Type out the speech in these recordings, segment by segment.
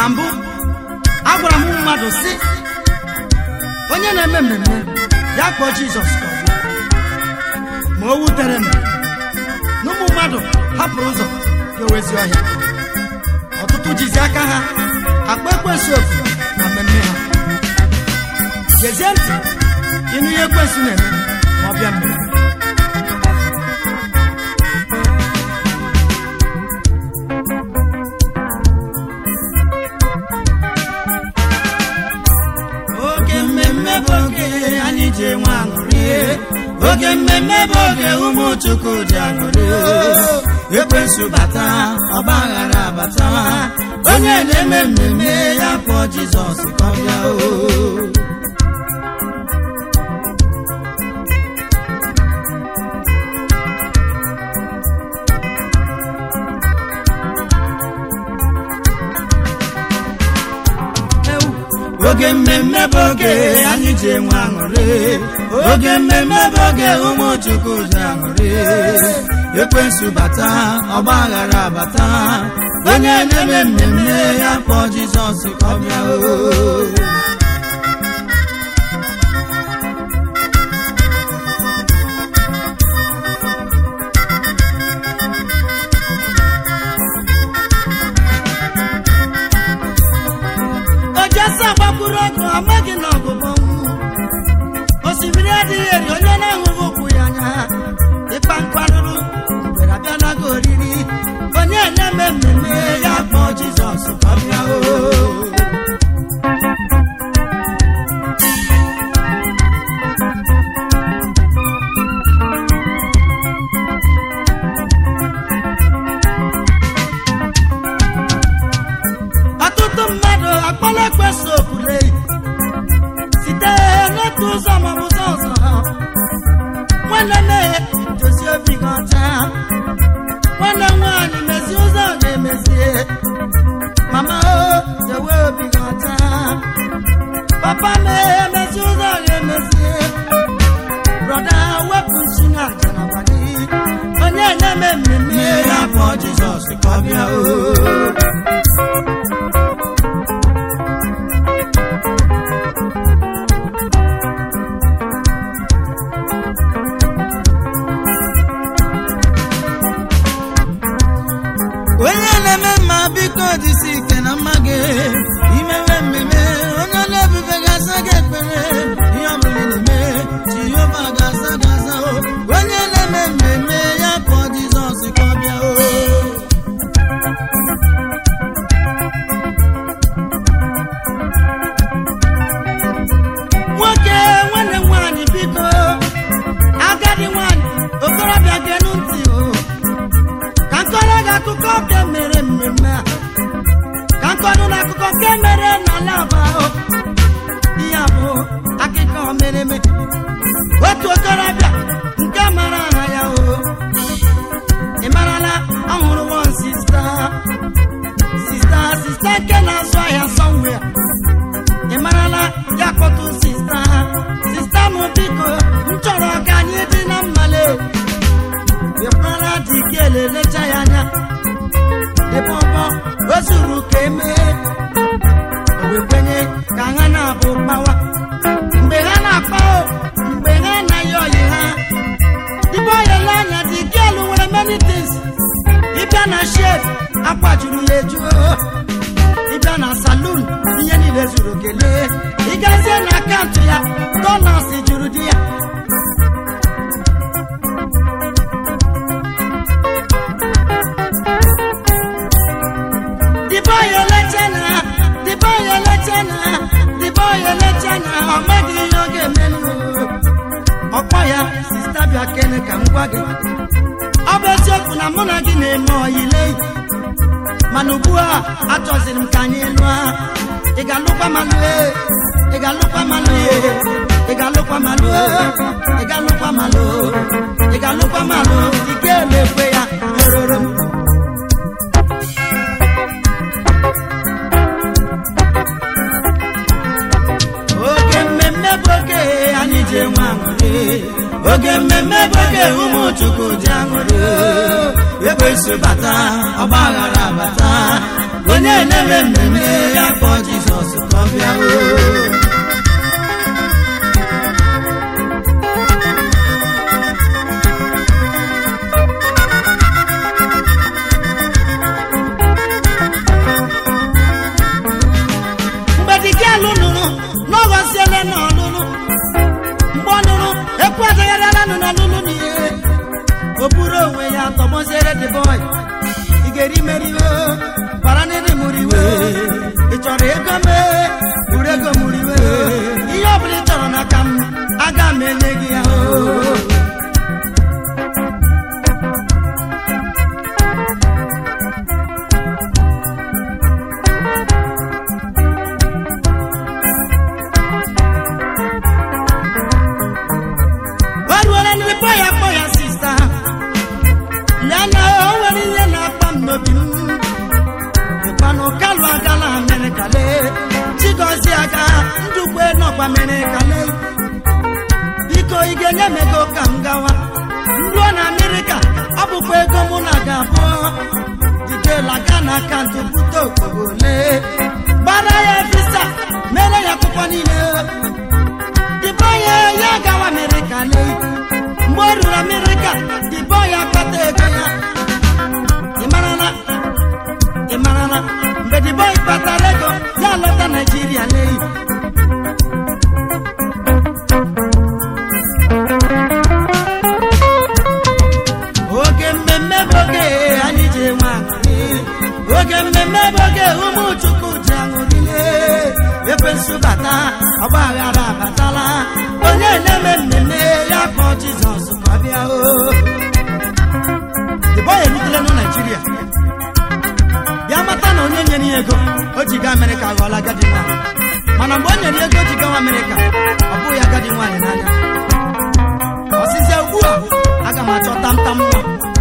na mbụ agwara m mmadụ si onye na-eme mmemme ya kpọọ jizọs ka ọ bịa ma o wutere m na ụmụ mmadụ hapụrụ ụzọ ga-ewezi ọhịa ọtụtụ jizi aka ha akpa ekwensu ofu na mmemme ha gezie ntị ịnụ ihe ekwensu na-eme ma ọ bịa mmemme oge mmemme bụ oge anyị ji enwe aṅụrị oge mmemme bụ oge ụmụ chukwu ji aṅụrị ekwensu bata ọgba aghara abata onye na-eme mmemme ya kpọọ jizọs ka ọ bịa o oge mmemme bụ oge anyị ji enwe aṅụrị oge mmemme bụ oge ụmụ chukwu ji aṅụrị ekwensu bata ọgba aghara abata onye na-eme mmemme ya kpọọ jizọs ka ọ bịa o ojesi agbakwuru ọgụ amaghị na ọgụgụ osimiri adịghị eri onye na-ahụghị ụkwụ ya anya ịkpa mkparụrụ mgbere abịalago oriri onye na-eme mmemme ya kpọọ jizọs ka ọ bịa o ọtụtụ mmadụ akpọla ekwesị okwule site n'otu ụzọ maọbụ ụzọ ọzọ nwanne nne dozie obi gị ọcha nwanne nwaanyị mezie ụzọ ga-emezie mama o dowe obi gị ọcha papa mee mezie ụzọ ga-emezie brọda wepụ isi na aja na gị onye na-eme mmemme ya kpọọ jizọs ka ọ bịa o onye na-eme mma biko jisi ike na mma gị imewe mmemme onye na-ebube ga-asa gị ekpere ihe ọbụla ị na-eme jehova ga-asa gị asa o onye na-eme mmemme ya kpọọ jizọs ka ọ bịa o nwoke nwanne m nwaanyị biko agadi nwaanyị okorobịa genu ntị o ka nkọrọ gị akụkọ nke mere mmemme a ka nkọrọ na akụkọ nke mere n'ala aba o ihe a bụ akụkọ mere eme otu okorobịa nke mara aha ya o ị marala ọhụrụ wọn sista sista sista nke na-azụ ahịa sọnwe ị marala ya kpọtụ sista sista m biko m chọrọ ka anyị dị na mmale ịkpara dị gị elelecha ya anya ebe ọbọ o zuru ka emee o wee kwenye ka ha na-abụ mgbawa mgbe ha na-akpa o mgbe ha anaghị ọyị ha ibe ọyịla anya dị gịelu nwere many things ịbịa na shef akwa juru ya ejuo ịbịa na salon ihe niile zuru kelee ịgazie na akaụntụ ya dollars juru di ya the boy elechana the boy elechana the boy elechana ọ maghị ihe ọ ga-emenụ ọkpọ ya sista bịa kene ka m gwa gị ọ bụ eziokwu na mụ na gị na-eme ọyile mana ugbu a achọziri m ka anyị lụọ ị ga-alụkwa malụ ị ga-alụkwa malụ ị ga-alụkwa malụ ị ga-alụkwa malụ ị ga-alụkwa malụ ị ga-emekwe ya eroro m oge mmemme bụ oge anyị ji enwe aṅụrị oge mmemme bụ oge ụmụ chukwu ji aṅụrị ekwensu bata ọgba aghara bata onye na-eme mmemme ya kpọọ jizọs ka ọ bịa o mgbe dike alụ nụrụ n'ọghọziele na ọlụlụ mgbe ọ nụrụ ekwu adagharịalanụ n'ọlụlụ n'ihe o buru onwe ya tọgbọziere the boy ị ga-eri meriwe bara n'ịdị mụrụ iwe ị chọrọ ego mee buru ego mụrụ iwe ihe ọ bụla ị chọrọ n'aka m aga m enye gị ya o o ruola ndị kpọ ya kpọ ya sista lee na o nwere ihe na-akpa m n'obi m ịkpanụ kalụ agala amerịka lee chigozie aga ndukwe nọkwa amerịka lee biko ị ga-enye m ego ka m gawa ruo na amerịka ọ bụkwa ego mụ na ga-abụ jidela ga na akaụntụ bute okporo lee gbara ya visa mere ya akwụkwọ niile dịbọ ya ya gawa amerịka lee mgbe o ruru amerịka dịbọ ya kpata ego ya ị marala ị marala mgbe dịbọ kpatara ego ya lọta naijiria lee oge mmemme bụ oge anyị ji enwe aṅụrị oge mmemme bụ oge ụmụ chukwu ji aṅụrịle ekwensu bata ọgba aghara abatala onye na-eme mmemme ya kpọọ jizọs ka ọ bịa o dịbọ ya erutela na naijiria bịa mata na onye nyere ya ego o ji gaa amerịka aghọọla agadi nwaanyị mana mgbe o nyere ya ego o ji gawa amerịka ọ bụghị agadi nwaanyị n'anya ọsịsịa ugbu a aga m achọ tamtam nwa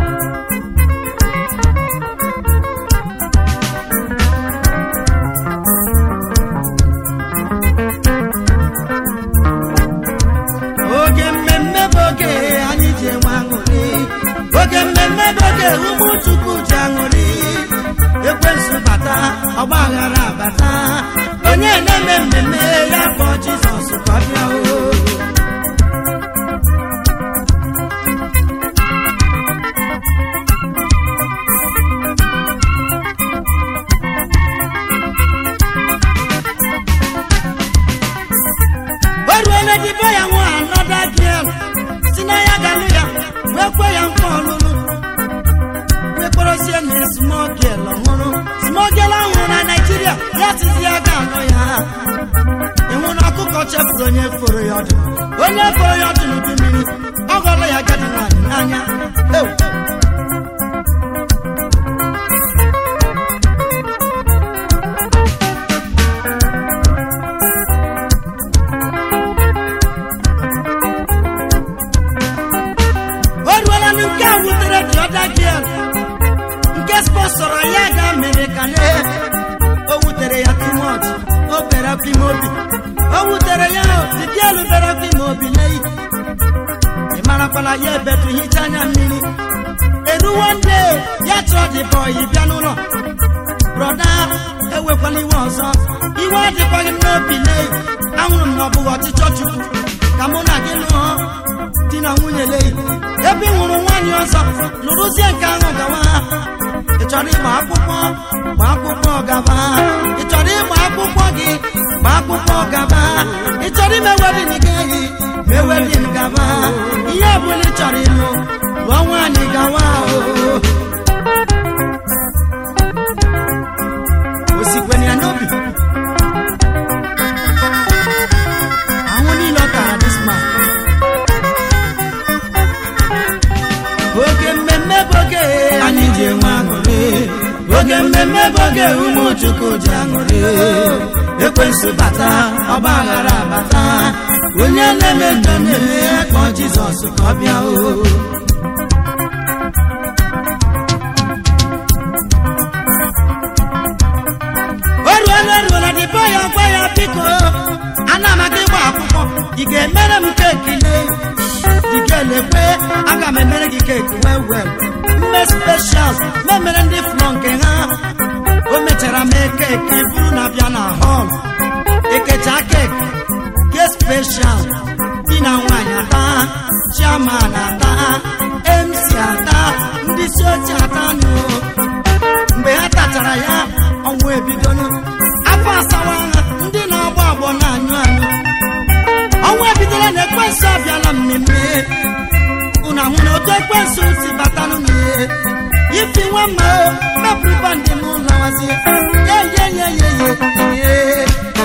oge mmemme bụ oge anyị ji enwe aṅụrị oge mmemme bụ oge ụmụ chukwu ji aṅụrị ekwensu bata ọgba aghara bata onye na-eme mmemme ya kpọọ jizọs ka ọ bịa o o ruole dibe ya nwa anọda giel si na ya galụ ya wee kwe ya nkwa ọlụlụ wee kpọrọsie na smogel ọhụrụ smogel ọhụrụ na naijiria ya tizi ya ga-alụ ya ịnwụ na ọkụkọ chefuru onye foro ya ọdụ onye foro ya ọdụ n'udu mmiri ọ ghọrọ ya agadi nwaanyị n'anya Ew! o ruola na nke a wutere dị ọda giel nke spọsọrọ ya ga mere ka lee o wutere ya timot o bere afọ ime obi o wutere ya digielu bere afọ ime obi lee ị marakwala ya ebetu hicha anya mmiri eruwo nde ya chọọ dị bọyị bịa n'ụlọ brọda ewekwala iwe ọzọ iwe adịkwaghị m n'obi lee ahụrụ m na ọ bụghị ọchịchọ chukwu ka mụ na gị lụọ di na nwunye lee ebe ị hụrụ nwaanyị ọzọ lụrụzie nke ahụ gawa ị chọrọ ịgba akwụkwọ gba akwụkwọ gaba ị chọrọ ịgba akwụkwọ gị gba akwụkwọ gaba ị chọrọ ime wedin gị eyi mee wedin gaba ihe ọbụla ị chọrọ ịlụ lụọ nwaanyị gawa o osikweni ya n'obi ahụ niile ọ tara this man oge mmemme bụ oge anyị ji enwe aṅụrị oge mmemme bụ oge ụmụ chukwu ji aṅụrị ekwensu bata ọgba aghara bata onye na-eme mmemme kpọọ jizọs ka ọ bịa o o ruola eruola dịbọ ya gwa ya biko ana m aga ịgba akwụkwọ ị ga-emere m keeki lee dike lekwe aga m emere gị keeki wee wee mee special memere ndị flọ nke ha o mechara mee keki buru na bịa na họl ekecha keki ke special di na nwaanyị ata chairman ata mc ata ndị isi oche ata nụ mgbe ha tachara ya ọnwụ ebidonu afọ asawa ha ndị na-agba agbọ na-anyụ anyụ ọnwụ ebidola na ekwensu abịala mmemme unu ahụ na otu ekwensu si batanụ n'ihe ifi nwa mma o mepụrụ bandị m lawazie yeyeyeyeye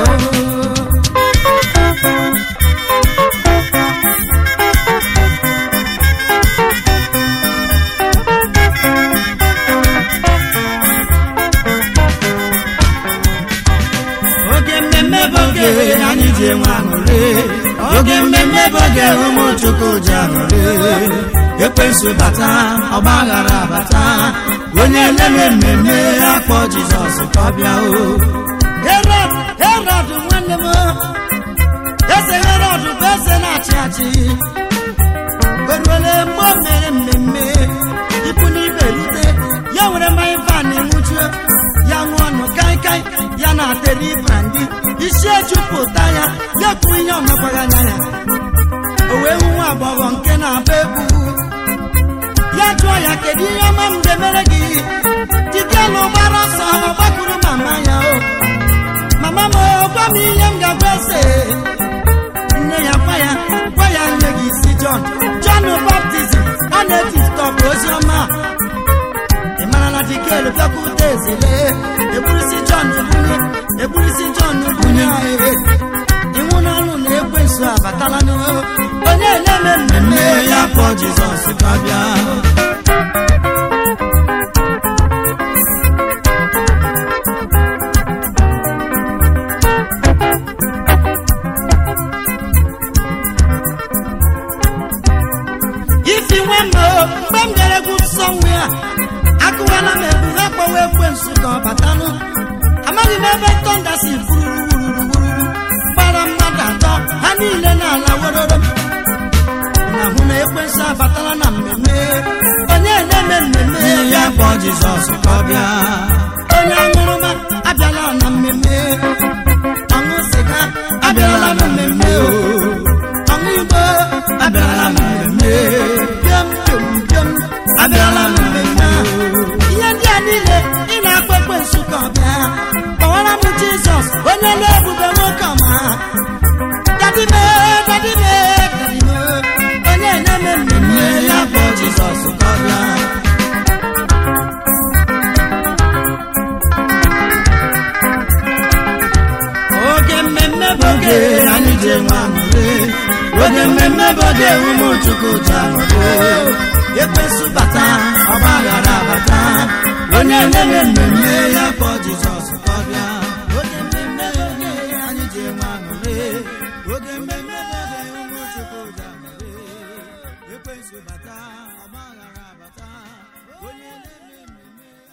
oge mmemme bụ oge anyị ji enwe aṅụrị oge mmemme bụ oge ụmụ chukwu ji aṅụrị ekwensu bata ọgba aghara bata onye na-eme mmemme akpọ jizọs ka ọ bịa o herod herod nwanne m eze herod bụ eze na-achị achị oruole mgbe o mere mmemme ikwu n'ibe rute ya nwere mmanya van nwụchuo ya ṅụọ nụ kaikai ya na-ateri brandi isi ejupụta ya ya kwuo ihe ọmekwaghị anya ya o wee hụ nwa agbọghọ nke na-agba egwu ya jụọ ya kedu ihe ọma m ga-emere gị dikelu gbara ọsọ gbakwuru mama ya o mama m o, gwa m ihe m ga-agwa eze nne ya gwa ya gwa ya nne gị isi John John baptizim ọ na-eji stọpụ ozi ọma ị mara na dikelu bịakwute ezele eburisi John bunye eburisi John bunye anyị iwu n'ọnụ na ekwensu abatala n'o onye na-eme mmemme ya kpọọ Jizọs ka ọ bịa isi nwe m o, mgbe m bịara egwu nsọ nwe a akụwala m egwu ha kpọwa ekwensu ka ọ batanụ amaghị m ebe tọnda si furururururu gbara mmadụ atọ ha niile n'ala weroro na hụ na ekwensu abatala na mmemme onye na-eme mmemme ya kpọọ jizọs ka ọ bịa onye aṅụrụma abịala na mmemme ọṅụ sịga abịala na mmemme o ọṅụ igbo abịala na mmemme bịam bịam bịam abịala na mmemme a. ihe ndị a niile ị na-akpọ ekwensu ka ọ bịa kpọwara m jizọs onye na-ebube nwoke ọma dadime dadime dadime onye na-eme mmemme ya bụ jizọs ka ọ bịa oge mmemme bụ oge anyị ji enwe aṅụrị oge mmemme bụ oge ụmụ chukwu ji aṅụrị ekwensu bata ọgba aghara bata onye na-eme mmemme ya kpọọ jizọs